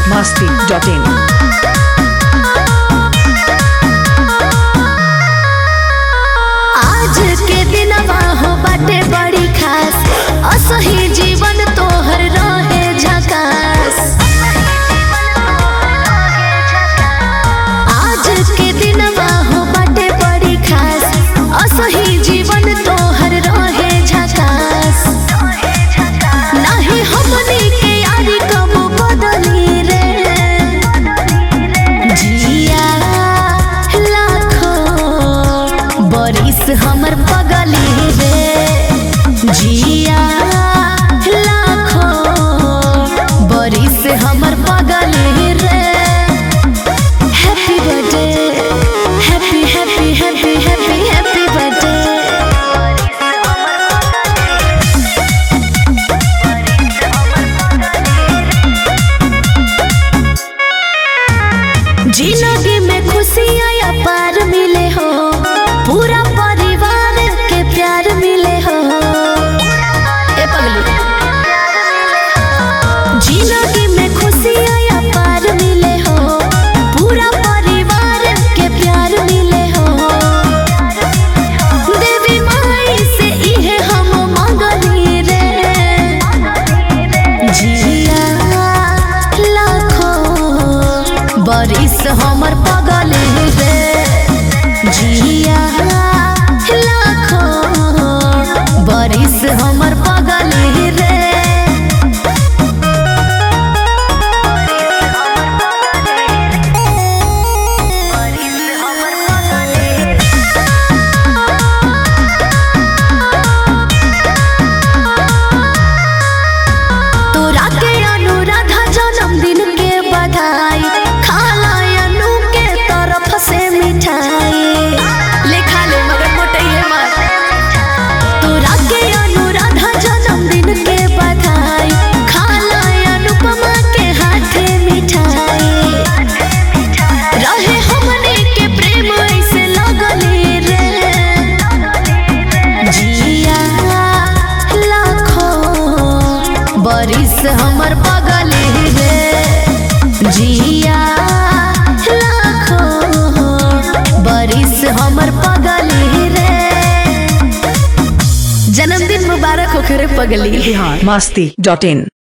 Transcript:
masti.in. आज के दिनवा हो बाटे बड़ी खास असही जीवन तोहर रहे झकास आज के दिनवा हो बाटे बड़ी खास असही जीवन तोहर रहे झकास नाही हमनी के यारी कब बदली रे जिया लाखों बरिस हमर पगली रे जिया लाखों बरिस हमर पगली रे happy birthday happy happy happy happy happy birthday जिंदगी में खुशियाँ या पार मिले हो पूरा परिवार के प्यार मिले हो ए पगली जिंदगी में खुशियाँ या पार मिले हो पूरा परिवार के प्यार मिले हो देवी माई से इहे हम मंगली रे जिया लाखों बरिस हमर पगल रे जिया लाखों बरिस हमर पगल रे तोरा के अनुराधा जन्मदिन के बधाई खाला अनु के तरफ से मिठाई ले खा ले मगर मोटैले मत तोरा के अनुराधा जन्मदिन के बधाई खाला अनुपमा के हाथे मिठाई रहे हमने के प्रेम ऐसे लगले रे जिया लाखों बरिस हमर पगल रे जिया लाखों बरिस हमर पगल रे जन्मदिन मुबारक हो करे पगली Bihar masti.in.